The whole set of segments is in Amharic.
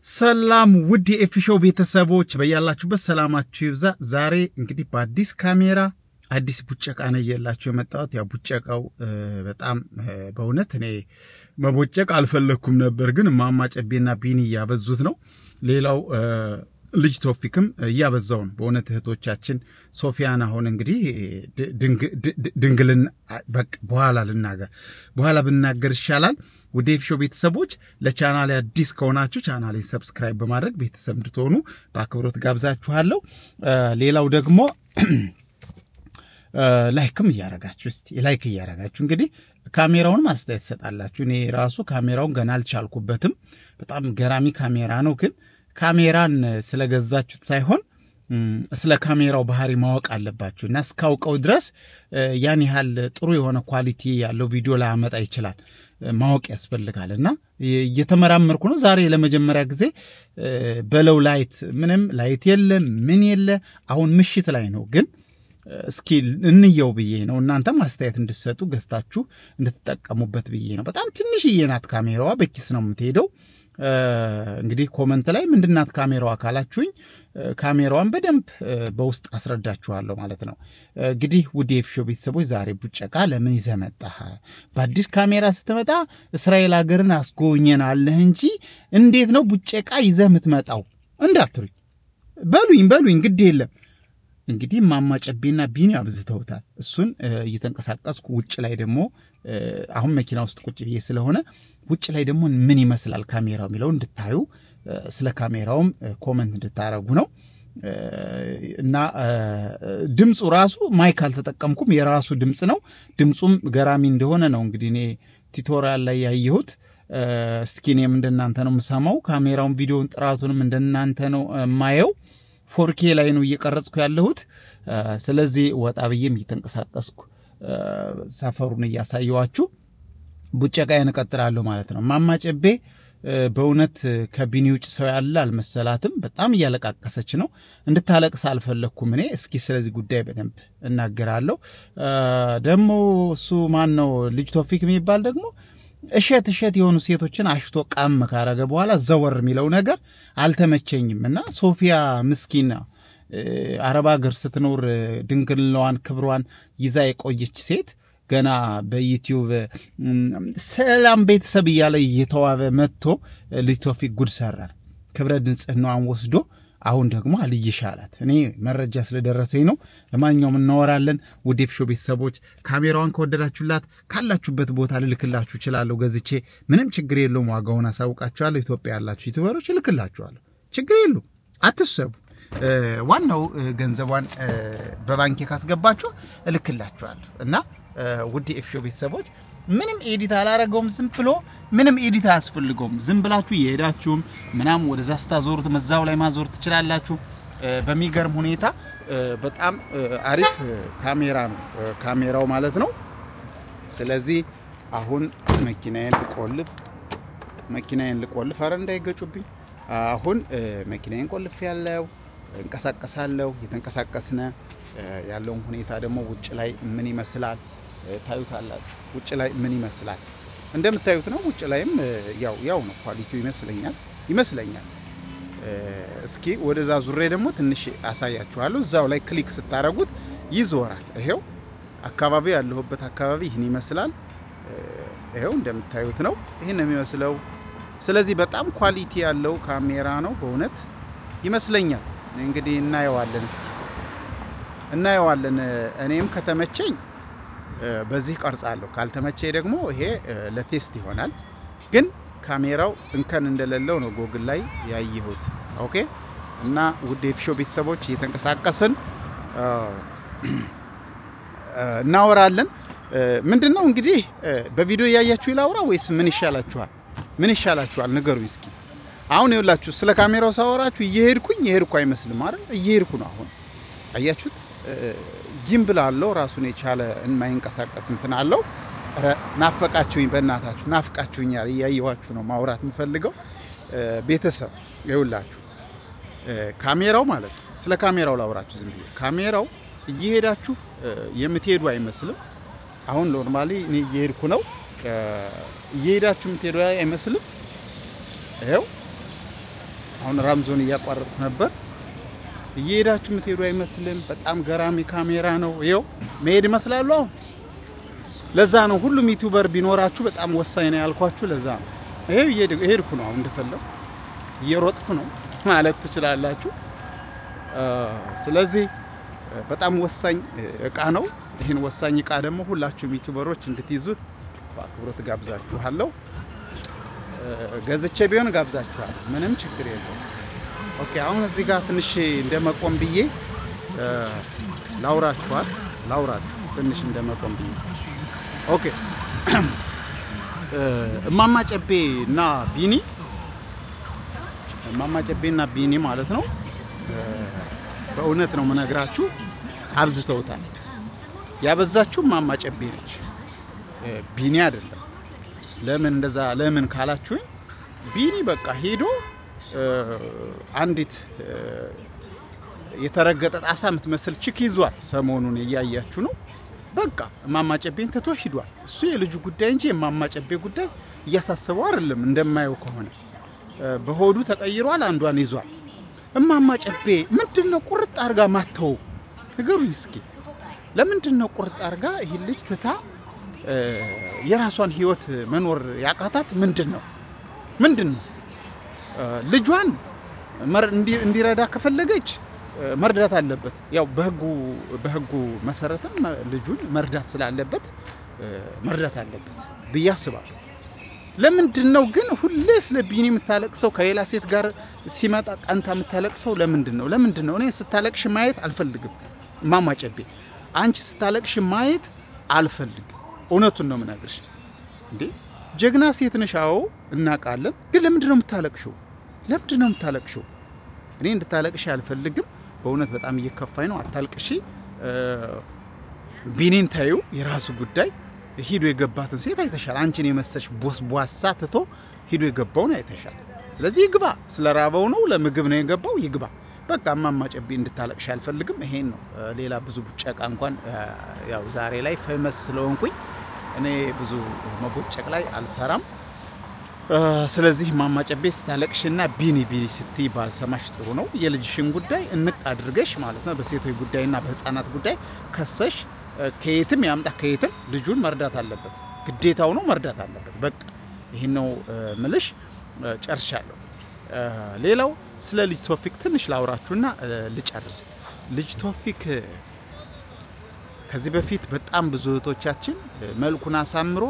ሰላም ውድ የኤፊሾው ቤተሰቦች በያላችሁበት ሰላማችሁ ይብዛ። ዛሬ እንግዲህ በአዲስ ካሜራ አዲስ ቡጨቃ ነው እየላችሁ የመጣሁት። ያው ቡጨቃው በጣም በእውነት እኔ መቦጨቅ አልፈለግኩም ነበር፣ ግን እማማ ጨቤና ቢኒ እያበዙት ነው። ሌላው ልጅ ቶፊክም እያበዛው ነው። በእውነት እህቶቻችን ሶፊያን አሁን እንግዲህ ድንግልን በኋላ ልናገር በኋላ ብናገር ይሻላል። ውድ የኤፊሾው ቤተሰቦች ለቻናሌ አዲስ ከሆናችሁ ቻናሌን ሰብስክራይብ በማድረግ ቤተሰብ እንድትሆኑ በአክብሮት ጋብዛችኋለሁ። ሌላው ደግሞ ላይክም እያረጋችሁ እስቲ ላይክ እያረጋችሁ እንግዲህ ካሜራውንም አስተያየት ትሰጣላችሁ። እኔ ራሱ ካሜራውን ገና አልቻልኩበትም። በጣም ገራሚ ካሜራ ነው። ግን ካሜራን ስለገዛችሁት ሳይሆን ስለ ካሜራው ባህሪ ማወቅ አለባችሁ እና እስካውቀው ድረስ ያን ያህል ጥሩ የሆነ ኳሊቲ ያለው ቪዲዮ ላያመጣ ይችላል። ማወቅ ያስፈልጋል እና እየተመራመርኩ ነው። ዛሬ ለመጀመሪያ ጊዜ በለው ላይት ምንም ላይት የለ ምን የለ። አሁን ምሽት ላይ ነው ግን እስኪ እንየው ብዬ ነው። እናንተም አስተያየት እንድሰጡ ገዝታችሁ እንድትጠቀሙበት ብዬ ነው። በጣም ትንሽዬ ናት ካሜራዋ፣ በኪስ ነው የምትሄደው። እንግዲህ ኮመንት ላይ ምንድናት ካሜራዋ ካላችሁኝ ካሜራዋን በደንብ በውስጥ አስረዳችኋለሁ ማለት ነው። እንግዲህ ውድ የኤፊሾው ቤተሰቦች ዛሬ ቡጨቃ ለምን ይዘህ መጣህ? በአዲስ ካሜራ ስትመጣ እስራኤል ሀገርን አስጎብኘናለህ እንጂ እንዴት ነው ቡጨቃ ይዘህ የምትመጣው እንዳትሉኝ። በሉኝ በሉኝ፣ ግድ የለም እንግዲህ እማማ ጨቤና ቢኒ አብዝተውታል። እሱን እየተንቀሳቀስኩ ውጭ ላይ ደግሞ አሁን መኪና ውስጥ ቁጭ ብዬ ስለሆነ ውጭ ላይ ደግሞ ምን ይመስላል ካሜራው የሚለው እንድታዩ ስለ ካሜራውም ኮመንት እንድታረጉ ነው። እና ድምፁ ራሱ ማይክ አልተጠቀምኩም፣ የራሱ ድምፅ ነው። ድምፁም ገራሚ እንደሆነ ነው እንግዲህ እኔ ቲቶሪያል ላይ ያየሁት። እስኪ እኔም እንደናንተ ነው የምሰማው። ካሜራውን ቪዲዮን ጥራቱንም እንደናንተ ነው የማየው። ፎርኬ ላይ ነው እየቀረጽኩ ያለሁት። ስለዚህ ወጣ ብዬም እየተንቀሳቀስኩ ሰፈሩን እያሳየዋችሁ ቡጨቃዬን እቀጥላለሁ ማለት ነው። እማማ ጨቤ በእውነት ከቢኒ ውጭ ሰው ያለ አልመሰላትም። በጣም እያለቃቀሰች ነው። እንድታለቅስ አልፈለግኩም እኔ። እስኪ ስለዚህ ጉዳይ በደንብ እናገራለሁ። ደግሞ እሱ ማን ነው ልጅ ቶፊክ የሚባል ደግሞ እሸት እሸት የሆኑ ሴቶችን አሽቶ ቃም ካረገ በኋላ ዘወር የሚለው ነገር አልተመቸኝም እና ሶፊያ ምስኪና አረብ ሀገር ስትኖር ድንግልናዋን ክብሯን ይዛ የቆየች ሴት ገና በዩቲዩብ ሰላም ቤተሰብ እያለ እየተዋበ መጥቶ ልጅ ቶፊክ ጉድ ሰራን። ክብረ ንጽህናዋን ወስዶ አሁን ደግሞ አልይሽ አላት። እኔ መረጃ ስለደረሰኝ ነው። ለማንኛውም እናወራለን። ውድ የኤፊሾው ቤተሰቦች ካሜራዋን ከወደዳችሁላት ካላችሁበት ቦታ ልልክላችሁ እችላለሁ ገዝቼ፣ ምንም ችግር የለውም። ዋጋውን አሳውቃችኋለሁ። ኢትዮጵያ ያላችሁ ዩቱበሮች እልክላችኋለሁ። ችግር የለውም፣ አትሰቡ። ዋናው ገንዘቧን በባንኬ ካስገባችሁ እልክላችኋለሁ እና ውድ የኤፊሾው ቤተሰቦች ምንም ኤዲት አላረገውም። ዝም ብሎ ምንም ኤዲት አያስፈልገውም። ዝም ብላችሁ የሄዳችሁም ምናምን ወደዛ ስታዞሩት መዛው ላይ ማዞር ትችላላችሁ። በሚገርም ሁኔታ በጣም አሪፍ ካሜራ ነው ካሜራው ማለት ነው። ስለዚህ አሁን መኪናዬን ልቆልፍ መኪናዬን ልቆልፍ፣ ኧረ እንዳይገጩብኝ። አሁን መኪናዬን ቆልፍ ያለው እንቀሳቀሳለሁ። እየተንቀሳቀስነ ያለውን ሁኔታ ደግሞ ውጭ ላይ ምን ይመስላል ታዩታላችሁ። ውጭ ላይ ምን ይመስላል እንደምታዩት ነው። ውጭ ላይም ያው ያው ነው ኳሊቲው ይመስለኛል ይመስለኛል። እስኪ ወደዛ ዙሬ ደግሞ ትንሽ አሳያችኋለሁ። እዛው ላይ ክሊክ ስታረጉት ይዞራል። ይሄው አካባቢ ያለሁበት አካባቢ ይህን ይመስላል። ይሄው እንደምታዩት ነው። ይህን ነው የሚመስለው። ስለዚህ በጣም ኳሊቲ ያለው ካሜራ ነው በእውነት ይመስለኛል። እንግዲህ እናየዋለን፣ እስኪ እናየዋለን። እኔም ከተመቸኝ በዚህ ቀርጻለሁ፣ ካልተመቼ ደግሞ ይሄ ለቴስት ይሆናል። ግን ካሜራው እንከን እንደሌለው ነው ጎግል ላይ ያየሁት። ኦኬ እና ውድ የኤፊሾው ቤተሰቦች እየተንቀሳቀስን እናወራለን። ምንድን ነው እንግዲህ በቪዲዮ እያያችሁ ይላውራ ወይስ ምን ይሻላችኋል? ምን ይሻላችኋል? ንገሩኝ እስኪ። አሁን ይኸውላችሁ ስለ ካሜራው ሳወራችሁ እየሄድኩኝ የሄድኩ አይመስልም አይደል? እየሄድኩ ነው። አሁን አያችሁት? ጊምብል አለው ራሱን የቻለ የማይንቀሳቀስ እንትን አለው። ኧረ ናፈቃችሁኝ፣ በእናታችሁ ናፍቃችሁኛል። እያየኋችሁ ነው ማውራት የምፈልገው ቤተሰብ። ይኸውላችሁ ካሜራው ማለት ነው። ስለ ካሜራው ላውራችሁ ዝም ብዬ። ካሜራው እየሄዳችሁ የምትሄዱ አይመስልም። አሁን ኖርማሊ እኔ እየሄድኩ ነው። እየሄዳችሁ የምትሄዱ አይመስልም። ይኸው አሁን ራምዞን እያቋረጥኩ ነበር። እየሄዳችሁ የምትሄዱ አይመስልም። በጣም ገራሚ ካሜራ ነው። ይኸው መሄድ ይመስላሉ። አሁን ለዛ ነው ሁሉም ዩቲዩበር ቢኖራችሁ በጣም ወሳኝ ነው ያልኳችሁ። ለዛ ነው ይሄው እየሄድኩ ነው። አሁን እንደፈለጉ እየሮጥኩ ነው ማለት ትችላላችሁ። ስለዚህ በጣም ወሳኝ እቃ ነው። ይህን ወሳኝ እቃ ደግሞ ሁላችሁም ዩቲዩበሮች እንድትይዙት በአክብሮት ጋብዛችኋለሁ። ገዝቼ ቢሆን ጋብዛችኋለሁ። ምንም ችግር የለውም። ኦኬ አሁን እዚህ ጋር ትንሽ እንደመቆም ብዬ ላውራችኋል ላውራችሁ ትንሽ እንደመቆም ብዬ ኦኬ እማማ ጨቤ እና ቢኒ እማማ ጨቤ እና ቢኒ ማለት ነው። በእውነት ነው የምነግራችሁ፣ አብዝተውታል። ያበዛችሁ እማማ ጨቤ ነች፣ ቢኒ አይደለም። ለምን እንደዛ ለምን ካላችሁኝ፣ ቢኒ በቃ ሄዶ አንዲት የተረገጠ ጣሳ የምትመስል ችክ ይዟል። ሰሞኑን እያያችሁ ነው። በቃ እማማ ጨቤን ትቶ ሂዷል። እሱ የልጁ ጉዳይ እንጂ የእማማ ጨቤ ጉዳይ እያሳሰበው አይደለም። እንደማየው ከሆነ በሆዱ ተቀይሯል። አንዷን ይዟል። እማማ ጨቤ ምንድን ነው ቁርጥ አርጋ ማተው? ንገሩኝ እስኪ። ለምንድን ነው ቁርጥ አርጋ ይህ ልጅ ትታ የራሷን ህይወት መኖር ያቃታት? ምንድን ነው ምንድን ነው? ልጇን እንዲረዳ ከፈለገች መርዳት አለበት። ያው በህጉ በህጉ መሰረትም ልጁን መርዳት ስላለበት መርዳት አለበት ብዬ አስባለሁ። ለምንድን ነው ግን ሁሌ ስለ ቢኒ የምታለቅሰው? ከሌላ ሴት ጋር ሲመጣ ቀንታ የምታለቅሰው ለምንድን ነው? ለምንድን ነው? እኔ ስታለቅሽ ማየት አልፈልግም። እማማ ጨቤ አንቺ ስታለቅሽ ማየት አልፈልግም። እውነቱን ነው የምነግርሽ። እንዴ ጀግና ሴት ነሽ። አዎ እናውቃለን። ግን ለምንድን ነው የምታለቅሽው? ለምንድን ነው የምታለቅሽው? እኔ እንድታለቅሽ አልፈልግም። በእውነት በጣም እየከፋኝ ነው። አታልቅሺ። ቢኒን ታዩ፣ የራሱ ጉዳይ። ሂዶ የገባትን ሴት አይተሻል። አንቺን የመሰልሽ ቦስ ቧሳ ትቶ ሂዶ የገባውን አይተሻል። ስለዚህ ይግባ። ስለ ራበው ነው፣ ለምግብ ነው የገባው፣ ይግባ። በቃ እማማ ጨቤ እንድታለቅሽ አልፈልግም። ይሄን ነው። ሌላ ብዙ ቡጨቃ እንኳን ያው ዛሬ ላይ ፌመስ ስለሆንኩኝ እኔ ብዙ መቦጨቅ ላይ አልሰራም። ስለዚህ እማማ ጨቤ ስታለቅሽና ቢኒ ቢኒ ስትይ ባልሰማሽ ጥሩ ነው። የልጅሽን ጉዳይ እንቅ አድርገሽ ማለት ነው በሴቶች ጉዳይና በሕፃናት ጉዳይ ከሰሽ ከየትም ያምጣ ከየትም ልጁን መርዳት አለበት፣ ግዴታው ነው፣ መርዳት አለበት። በቃ ይህን ነው ምልሽ። ጨርሻለሁ። ሌላው ስለ ልጅ ቶፊክ ትንሽ ላውራችሁና ልጨርስ። ልጅ ቶፊክ ከዚህ በፊት በጣም ብዙ እህቶቻችን መልኩን አሳምሮ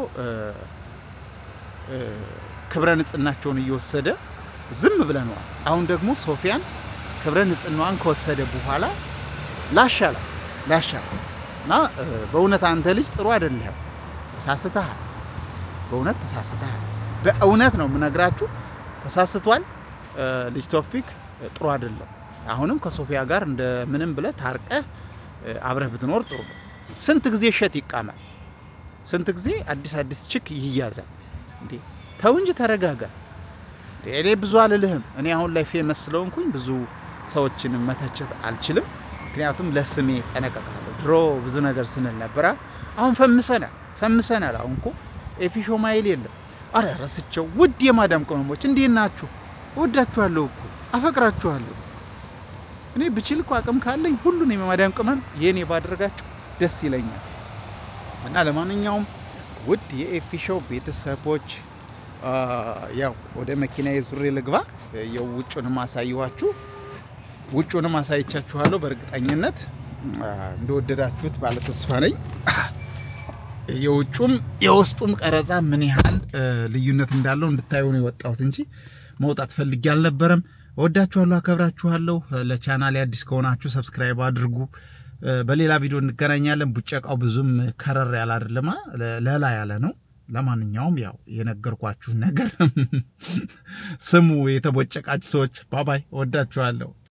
ክብረ ንጽህናቸውን እየወሰደ ዝም ብለነዋል። አሁን ደግሞ ሶፊያን ክብረ ንጽህናዋን ከወሰደ በኋላ ላሻላ ላሻላ እና በእውነት አንተ ልጅ ጥሩ አይደለም፣ ተሳስተሃል። በእውነት ተሳስተሃል። በእውነት ነው የምነግራችሁ፣ ተሳስቷል። ልጅ ቶፊክ ጥሩ አይደለም። አሁንም ከሶፊያ ጋር እንደምንም ብለህ ታርቀህ አብረህ ብትኖር ጥሩ ነው። ስንት ጊዜ እሸት ይቃማል? ስንት ጊዜ አዲስ አዲስ ችክ ይያዛል? እንዴ ተው እንጂ ተረጋጋ። እኔ ብዙ አልልህም። እኔ አሁን ላይ ፌመስ ስለሆንኩኝ ብዙ ሰዎችን መተቸት አልችልም። ምክንያቱም ለስሜ ጠነቀቃለሁ። ድሮ ብዙ ነገር ስንል ነበረ። አሁን ፈምሰናል ፈምሰናል። አሁን እኮ ኤፊሾ ማይል የለም። አረ ረስቸው። ውድ የማዳም ቅመሞች እንዴት ናችሁ? እወዳችኋለሁ እኮ አፈቅራችኋለሁ። እኔ ብችል እኮ አቅም ካለኝ ሁሉን የማዳም ቅመም የእኔ ባደረጋችሁ ደስ ይለኛል። እና ለማንኛውም ውድ የኤፊሾው ቤተሰቦች ያው ወደ መኪና የዙሬ ልግባ። የውጩንም አሳየኋችሁ፣ ውጩንም አሳይቻችኋለሁ። በእርግጠኝነት እንደወደዳችሁት ባለ ተስፋ ነኝ። የውጩም የውስጡም ቀረጻ ምን ያህል ልዩነት እንዳለው እንድታዩ ነው የወጣሁት እንጂ መውጣት ፈልጌ አልነበረም። እወዳችኋለሁ፣ አከብራችኋለሁ። ለቻናሌ አዲስ ከሆናችሁ ሰብስክራይብ አድርጉ። በሌላ ቪዲዮ እንገናኛለን። ቡጨቃው ብዙም ከረር ያለ አይደለማ፣ ለላ ያለ ነው። ለማንኛውም ያው የነገርኳችሁ ነገር ስሙ። የተቦጨቃችሁ ሰዎች ባባይ፣ እወዳችኋለሁ።